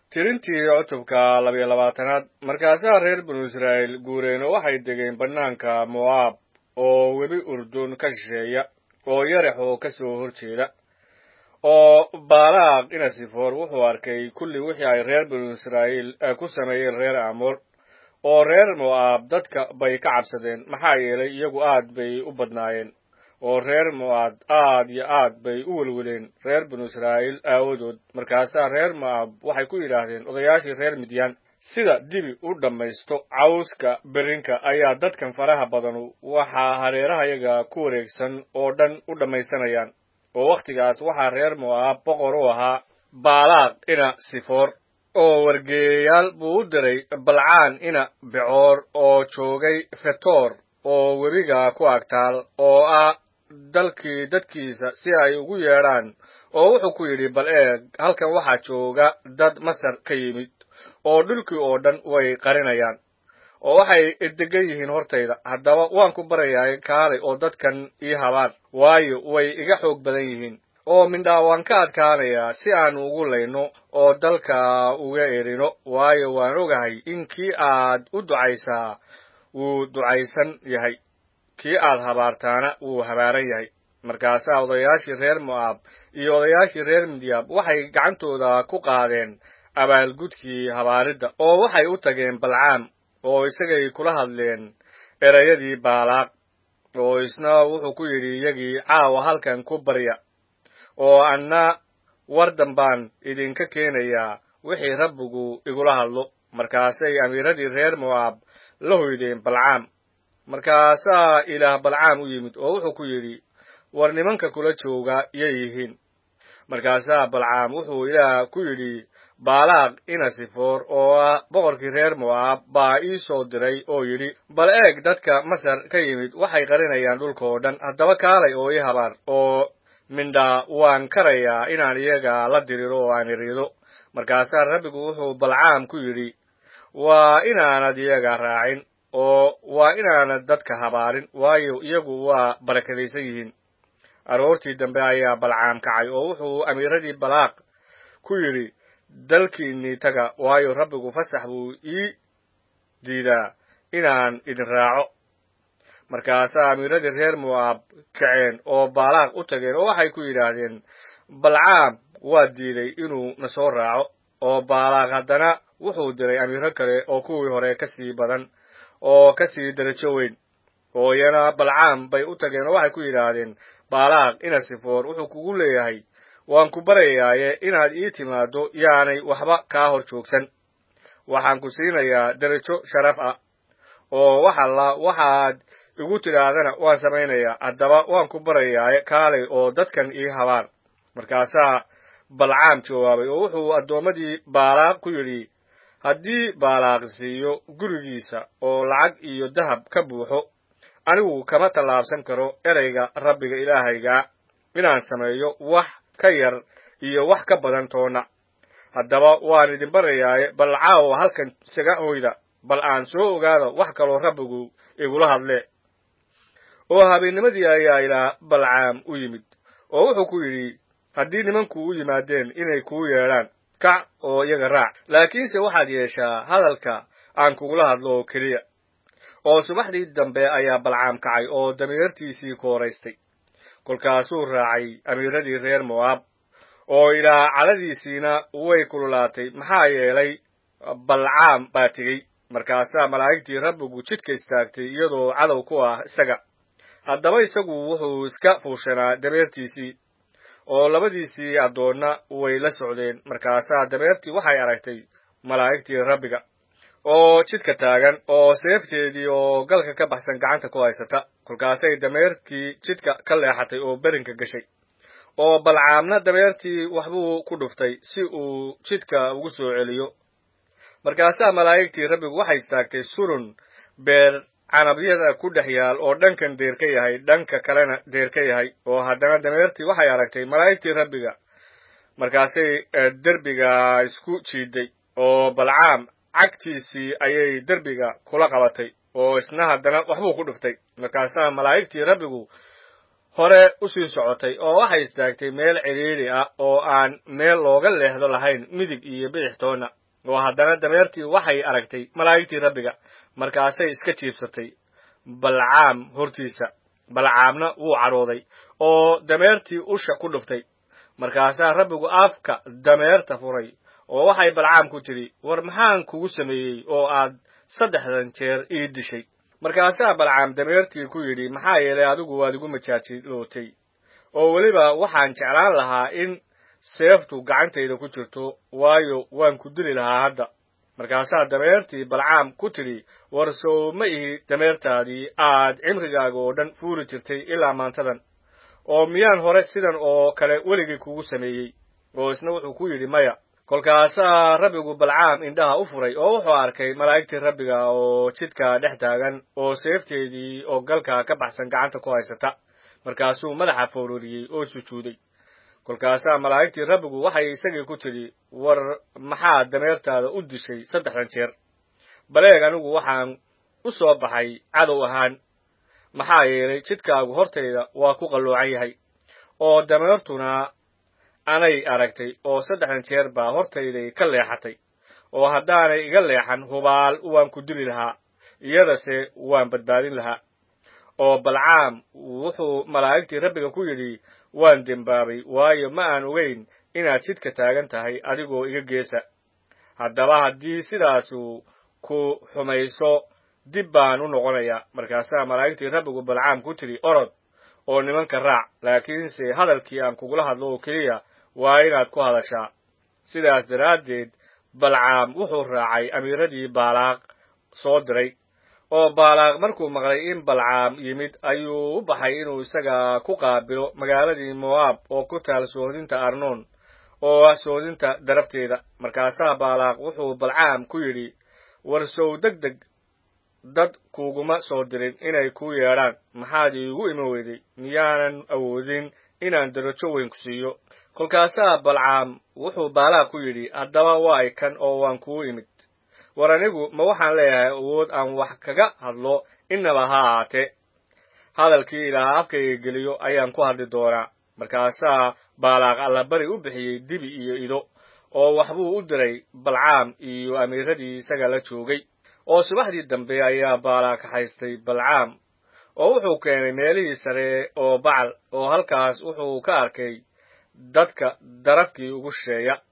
tirintii cutubka labiyo labaatanaad markaasaa reer binu israa'iil guureen oo waxay degeen bannaanka mo'aab oo webi urdun ka shisheeya oo yarax oo ka soo hor jeeda oo baalaaq inasifoor wuxuu arkay kulli wixii ay reer binu israa'iil ku sameeyeen reer amoor oo reer mo'aab dadka bay ka cabsadeen maxaa yeelay iyagu aad bay u badnaayeen oo reer mo'aab aad iyo aad bay u welweleen reer binu israa'iil aawadood markaasaa reer mo'aab waxay ku yidhaahdeen odayaashii reer midyaan sida dibi u dhammaysto cawska berinka ayaa dadkan faraha badanu waxaa hareerahayaga ku wareegsan oo dhan u dhammaysanayaan oo wakhtigaas waxaa reer mo'aab boqor u ahaa baalaaq ina sifoor oo wargeeyayaal buu u diray balcaan ina becoor oo joogay fetoor oo webiga ku agtaal oo ah dalkii dadkiisa si ay ugu yeedhaan oo wuxuu ku yidhi bal eeg halkan waxaa jooga dad masar ka yimid oo dhulkii oo dhan way qarinayaan oo waxay degan yihiin hortayda haddaba waan ku barayaay kaalay oo dadkan ii habaan waayo way iga xoog badan yihiin oo mindhaa waan ka adkaanayaa si aan ugu layno oo dalka uga erino waayo waan ogahay in kii aad u ducaysaa wuu ducaysan yahay kii aad habaartaana wuu habaaran yahay markaasaa odayaashii reer mo'aab iyo odayaashii reer midyaab waxay gacantooda ku qaadeen abaalgudkii habaaridda oo waxay u tageen balcaam oo isagay kula hadleen erayadii baalaaq oo isna wuxuu ku yidhi iyagii caawa halkan ku barya oo anna war dambaan idinka keenayaa wixii rabbigu igula hadlo markaasay amiiradii reer mo'aab la hoydeen balcaam markaasaa ilaah balcaam u yimid oo wuxuu ku yidhi war nimanka kula jooga yay yihiin markaasaa balcaam wuxuu ilaah ku yidhi baalaaq inasifoor oo ah boqorkii reer mo'aab baa ii soo diray oo yidhi bal eeg dadka masar ka yimid waxay qarinayaan dhulka oo dhan haddaba kaalay oo ii habaar oo mindhaa waan karayaa inaan iyaga la diriro oo aan iriido markaasaa rabbigu wuxuu balcaam ku yidhi waa inaanad iyaga raacin oo waa inaanad dadka habaarin waayo iyagu waa barakadaysan yihiin aroortii dambe ayaa balcaam kacay oo wuxuu amiiradii balaaq ku yidhi dalkiinnii taga waayo rabbigu fasax buu ii diidaa inaan idin raaco markaasaa amiiradii reer mo'aab kaceen oo baalaaq u tageen oo waxay ku yidhaahdeen balcaam waa diiday inuu na soo raaco oo baalaaq haddana wuxuu diray amiiro kale oo kuwii hore ka sii badan oo ka sii darajo weyn oo iyana balcaam bay u tageen oo waxay ku yidhaahdeen baalaaq inasifoor wuxuu kugu leeyahay waan ku baryayaaye inaad ii timaaddo yaanay waxba kaa hor joogsan waxaan ku siinayaa derajo sharaf ah oo wax alla waxaad igu tidhaahdana waan samaynayaa haddaba waan ku baryayaaye kaalay oo dadkan ii habaan markaasaa balcaam jawaabay oo wuxuu addoommadii baalaaq ku yidhi haddii baalaaq siiyo gurigiisa oo lacag iyo dahab ka buuxo anigu kama tallaabsan karo ereyga rabbiga ilaahaygaa inaan sameeyo wax ka yar iyo wax ka badan toonna haddaba waan idin barayaaye bal caawa halkan isaga hoyda bal aan soo ogaado wax kaloo rabbigu igula hadle oo habeennimadii ayaa ilaa balcaam u yimid oo wuxuu ku yidhi haddii nimanku u yimaadeen inay kuu yeedhaan kac oo iyaga raac laakiinse waxaad yeeshaa hadalka aan kugula hadlo oo keliya oo subaxdii dambe ayaa balcaam kacay oo damiirtiisii kooraystay kolkaasuu raacay amiiradii reer mo'aab oo ilaa cadhadiisiina way kululaatay maxaa yeelay balcaam baa tegey markaasaa malaa'igtii rabbigu jidka istaagtay iyadoo cadow ku ah isaga haddaba isagu wuxuu iska fuushanaa dameertiisii oo labadiisii addoonna way la socdeen markaasaa dameertii waxay aragtay malaa'igtii rabbiga oo jidka taagan oo seefteedii oo galka ka baxsan gacanta ku haysata kolkaasay dameerkii jidka ka leexatay oo berinka gashay oo balcaamna dameertii waxbuu ku dhuftay si uu jidka ugu soo celiyo markaasaa malaa'igtii rabbigu waxay istaagtay surun beer canabyada ku dhex yaal oo dhankan deer ka yahay dhanka kalena deer ka yahay oo haddana dameertii waxay aragtay malaa'igtii rabbiga markaasay derbiga isku jiiday oo balcaam cagtiisii ayay derbiga kula qabatay oo isna haddana waxbuu ku dhuftay markaasaa malaa'igtii rabbigu hore u sii socotay oo waxay istaagtay meel cidhiidhi ah oo aan meel looga leexdo lahayn midig iyo bidix toonna oo haddana dameertii waxay aragtay malaa'igtii rabbiga markaasay iska jiibsatay balcaam hortiisa balcaamna wuu cadhooday oo dameertii usha ku dhuftay markaasaa rabbigu afka dameerta furay oo waxay balcaam ku tidhi war maxaan kugu sameeyey oo aad saddexdan jeer ii dishay markaasaa balcaam dameertii ku yidhi maxaa yeelay adigu waad igu majaajilootay oo weliba waxaan jeclaan lahaa in seeftu gacantayda ku jirto waayo waan ku dili lahaa hadda markaasaa dameertii balcaam ku tidhi war sow ma ihi dameertaadii aad cimrigaaga oo dhan fuuli jirtay ilaa maantadan oo miyaan hore sidan oo kale weligii kugu sameeyey oo isna wuxuu ku yidhi maya kolkaasaa rabbigu balcaam indhaha u furay oo wuxuu arkay malaa'igtii rabbiga oo jidka dhex taagan oo seefteedii oo galka ka baxsan gacanta ku haysata markaasuu madaxa foororiyey oo sujuuday kolkaasaa malaa'igtii rabbigu waxay isagii ku tidhi war maxaad dameertaada u dishay saddexdan jeer baleeg anigu waxaan u soo baxay cadow ahaan maxaa yeelay jidkaagu hortayda waa ku qalloocan yahay oo dameertuna anay aragtay oo saddexdan jeer baa hortayday ka leexatay oo haddaanay iga leexan hubaal waan ku dili lahaa iyadase waan badbaadin lahaa oo balcaam wuxuu malaa'igtii rabbiga ku yidhi waan dembaabay waayo ma aan ogeyn inaad jidka taagan tahay adigoo iga geesa haddaba haddii sidaasu ku xumayso dib baan u noqonayaa markaasaa malaa'igtii rabbigu balcaam ku tidhi orod oo nimanka raac laakiinse hadalkii aan kugula hadlo oo keliya waa inaad ku hadashaa sidaas daraaddeed balcaam wuxuu raacay amiiradii baalaaq soo diray oo baalaaq markuu maqlay in balcaam yimid ayuu u baxay inuu isaga ku qaabilo magaaladii mo'aab oo ku taal soodinta arnoon oo ah soodinta darafteeda markaasaa baalaaq wuxuu balcaam ku yidhi warsow deg deg dad kuuguma soo dirin inay kuu yeedhaan maxaad iigu imi weyday miyaanan awoodin inaan darajo weyn ku siiyo kolkaasaa balcaam wuxuu baalaaq ku yidhi haddaba waay kan oo waan kuu imid war anigu ma waxaan leeyahay awood aan wax kaga hadlo innaba ha ahaatee hadalkii ilaaha afkayga geliyo ayaan ku hadli doonaa markaasaa baalaaq allabari u bixiyey dibi iyo ido oo waxbuu u diray balcaam iyo amiiradii isaga la joogay oo subaxdii dambe ayaa baalaaq kaxaystay balcaam oo wuxuu keenay meelihii sare oo bacal oo halkaas wuxuu ka arkay dadka darabkii ugu shisheeya